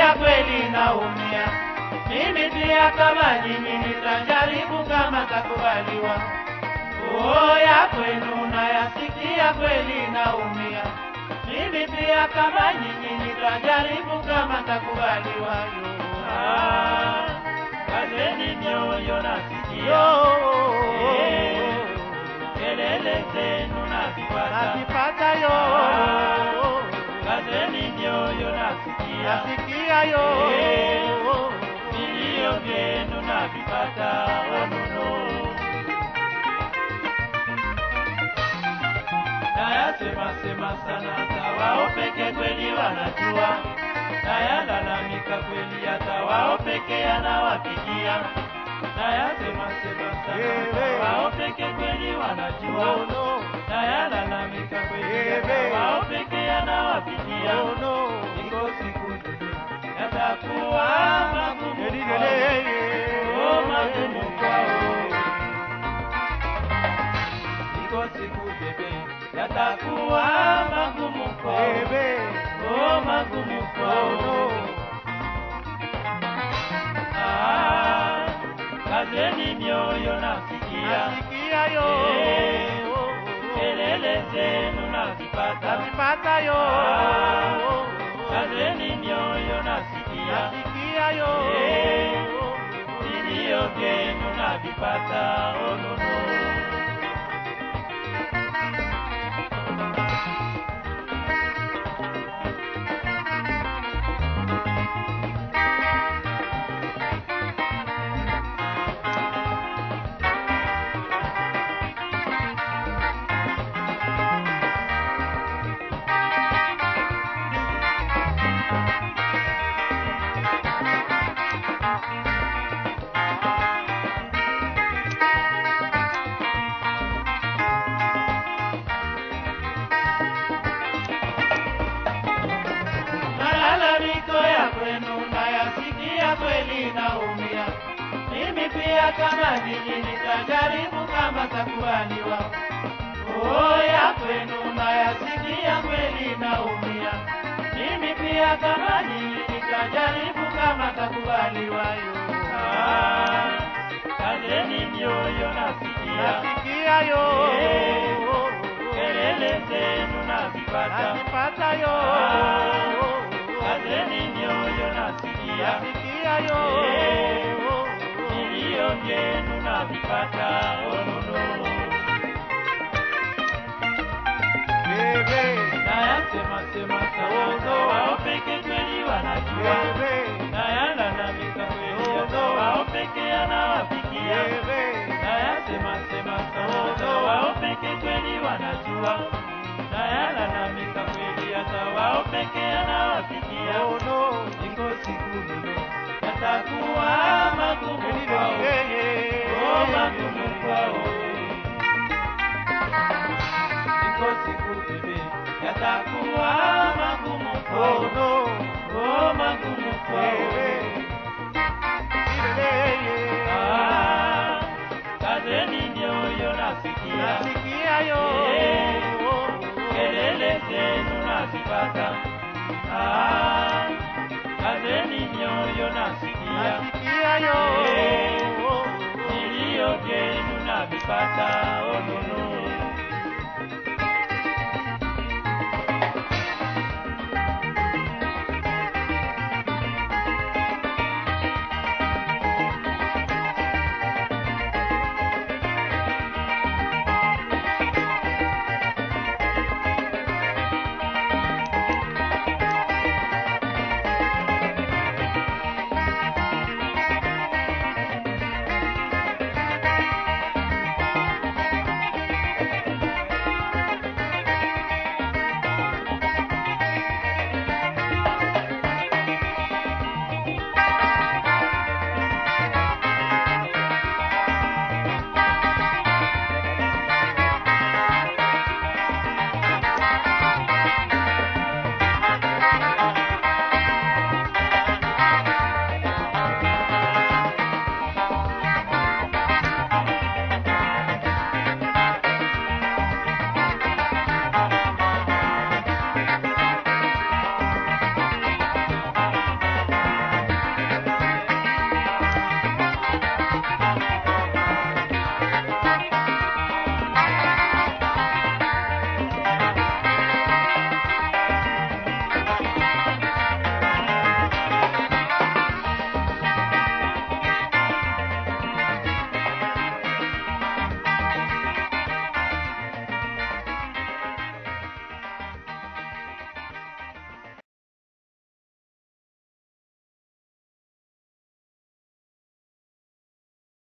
nasikia kweli naumia. Mimi pia kama nyinyi nitajaribu kama takubaliwa. Oh, ya kwenu nayasikia kweli naumia. Mimi pia kama nyinyi nitajaribu kama takubaliwa. Yo. Ah, kazeni mioyo nasikia. Eh, kelele zenu nazipata. Nasipata yo, Ah, kazeni mioyo nasikia. nasikia yo, vilio vyenu navipata onono. Nayasema sema sana, hata wao peke kweli wanajua. Nayalalamika kweli, hata wao peke yanawapigia. Nayasema sema sana, hata wao peke kweli wanajua. oh no, Nayalalamika kweli, Ewe. hata wao peke yanawapigia. oh no, Iko siku yatakuwa magumu Eli, kwao. eli, Oh, magumu kwao. Iko siku bebe yatakuwa magumu kwao. Ebe, Oh, magumu oh kwao. no, Ah, kazeni mioyo nasikia. nasikia yo, Eh, Kelele zenu nazipata. nasipata yo, Ah, Kazeni mioyo nasikia. nasikia yo, Eh, vilio vyenu navipata onono. Malalamiko ya kwenu nayasikia kweli naumia. Mimi pia kama nyinyi nitajaribu kama takubaliwa. Oh, ya kwenu nayasikia kweli naumia. Mimi pia kama nyinyi nitajaribu kama takubaliwa. Yo. Ah, kazeni mioyo nasikia. nasikia yo, Kelele zenu nazipata. nasipata yo, Kazeni mioyo nasikia. nasikia yo, Vilio vyenu navipata onono. Ebe, Nayasema sema sana, wao peke kweli wanajua. ebe, Nayalalamika kweli, hata wao peke yanawafikia. ebe, Nayasema sema sana, wao peke kweli wanajua. Nayalalamika kweli, hata wao peke yanawafikia. oh no, Iko siku lulu yatakuwa magumu eli, kwao. eli, eli, Oh, magumu kwao. Iko siku bebe yatakuwa magumu oh kwao. no, Oh, magumu kwao. Ah, kazeni mioyo nasikia. nasikia yo, Kelele zenu nazipata. Ah, kazeni mioyo nasikia. nasikia yo, Vilio vyenu navipata, oh no no.